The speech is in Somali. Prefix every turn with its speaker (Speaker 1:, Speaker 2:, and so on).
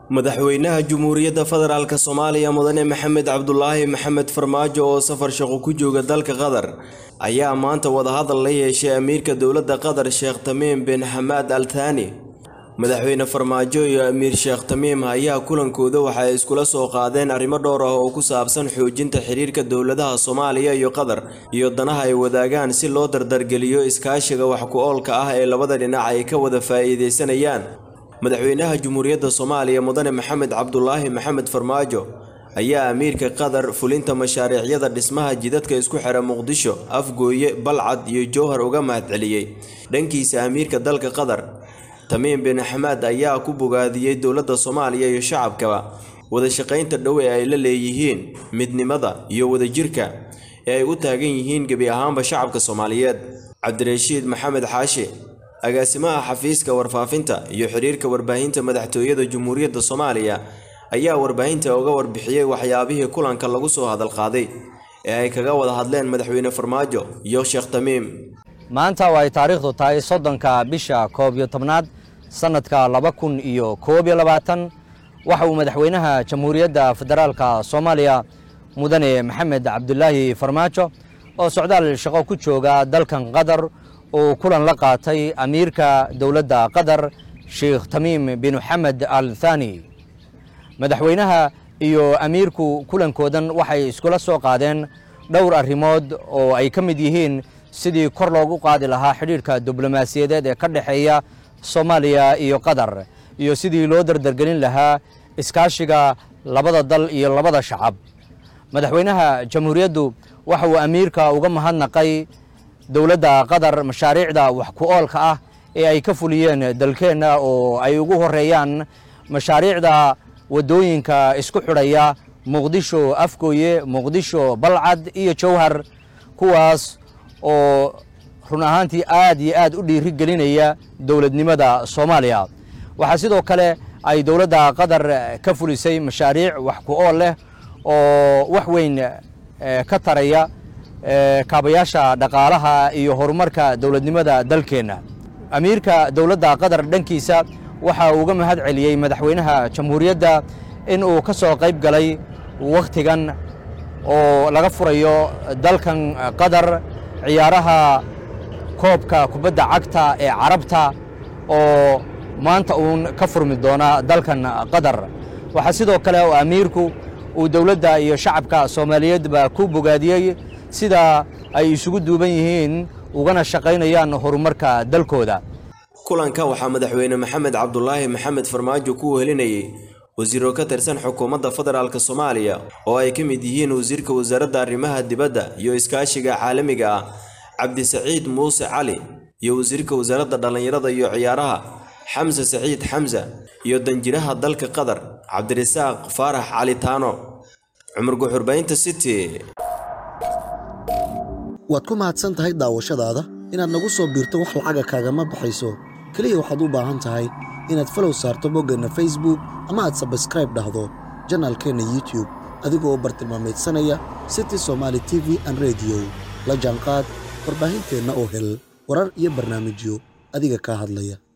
Speaker 1: madaxweynaha Jamhuuriyadda Federaalka Soomaaliya Mudane Maxamed Cabdulaahi Maxamed Farmaajo oo safar shaqo ku jooga dalka Qatar ayaa maanta wadahadal la yeeshay amiirka dowladda Qatar Sheekh Tamiim bin Hamad Al Thani madaxweyne Farmaajo iyo amiir Sheekh Tamiim ayaa kulankooda waxa ay iskula soo qaadeen arrimo dhowr ah oo ku saabsan xoojinta xiriirka dowladaha Soomaaliya iyo Qatar iyo danaha ay wadaagaan si loo dardargeliyo iskaashiga wax ku oolka ah ee labada dhinac ay ka wada faa'iideysanayaan madaxweynaha Jamhuuriyadda Soomaaliya Mudane Maxamed Cabdulaahi Maxamed Farmaajo ayaa amiirka Qatar fulinta mashaariicyada dhismaha jidadka isku xira Muqdisho, Afgooye, Balcad iyo Jowhar uga mahadceliyey dhankiisa amiirka dalka Qatar Tamiim bin Hamad ayaa ku bogaadiyey dowladda Soomaaliya iyo shacabkaba wada shaqaynta dhow ee ay la leeyihiin midnimada iyo wadajirka ee ay u taagan yihiin gebi ahaanba shacabka Soomaaliyeed Cabdirashiid Maxamed Xaashi agaasimaha xafiiska warfaafinta iyo xiriirka warbaahinta madaxtooyada Jamhuuriyadda Soomaaliya ayaa warbaahinta uga warbixiyey waxyaabihii kulanka lagu soo hadal qaaday ee ay kaga wada hadleen madaxweyne Farmaajo iyo Sheekh Tamiim
Speaker 2: maanta oo ay taariikhdu tahay soddonka bisha koob iyo tobnaad sannadka laba kun iyo koob iyo labaatan waxa uu madaxweynaha jamhuuriyadda federaalka soomaaliya mudane maxamed cabdulaahi farmaajo oo socdaal shaqo ku jooga dalkan qatar uu kulan la qaatay amiirka dowladda qatar sheekh tamiim bin xamed al thani madaxweynaha iyo amiirku kulankoodan waxay iskula soo qaadeen dhowr arrimood oo ay ka mid yihiin sidii kor loogu qaadi lahaa xidhiidhka diblomaasiyadeed ee ka dhexeeya soomaaliya iyo qatar iyo sidii loo dardargelin lahaa iskaashiga labada dal iyo labada shacab madaxweynaha jamhuuriyaddu waxa uu amiirka uga mahadnaqay dowladda qatar mashaariicda wax ku oolka ah ee ay ka fuliyeen dalkeenna oo ay ugu horeeyaan mashaariicda waddooyinka isku xidhaya muqdisho afgooye muqdisho balcad iyo jowhar kuwaas oo run ahaantii aad iyo aad u dhiiri gelinaya dowladnimada soomaaliya waxaa sidoo kale ay dowladda qatar ka fulisay mashaariic wax ku ool leh oo wax weyn ka taraya kaabayaasha dhaqaalaha iyo horumarka dowladnimada dalkeenna amiirka dowladda qatar dhankiisa waxa uu uga mahad celiyey madaxweynaha jamhuuriyadda in uu ka soo qayb galay wakhtigan oo laga furayo dalkan qatar ciyaaraha koobka kubadda cagta ee carabta oo maanta uun ka furmi doona dalkan qatar waxaa sidoo kale oo amiirku uu dowladda iyo shacabka soomaaliyeedba ku bogaadiyey sida ay isugu duuban yihiin ugana shaqaynayaan horumarka dalkooda
Speaker 1: kulanka waxaa madaxweyne maxamed cabdulaahi maxamed farmaajo ku wehelinayay wasiiro ka tirsan xukuumadda federaalk soomaaliya oo ay ka mid yihiin wasiirka wasaaradda arrimaha dibadda iyo iskaashiga caalamiga ah cabdisaciid muuse cali iyo wasiirka wasaaradda dhallinyarada iyo ciyaaraha xamse saciid xamse iyo danjiraha dalka qatar cabdirasaaq faarax cali taano cumar guxurbaynta city
Speaker 3: waad ku mahadsan tahay daawashadaada inaad nagu soo biirto wax lacaga kaagama baxayso keliya waxaad u baahan tahay inaad falow saarto boggeenna facebook ama aad sabskraib dhahdo janaalkeenna youtub adigoo bartilmaameedsanaya city somaali t v an rediyo la jaanqaad warbaahinteenna oo hel warar iyo barnaamijyo adiga kaa hadlaya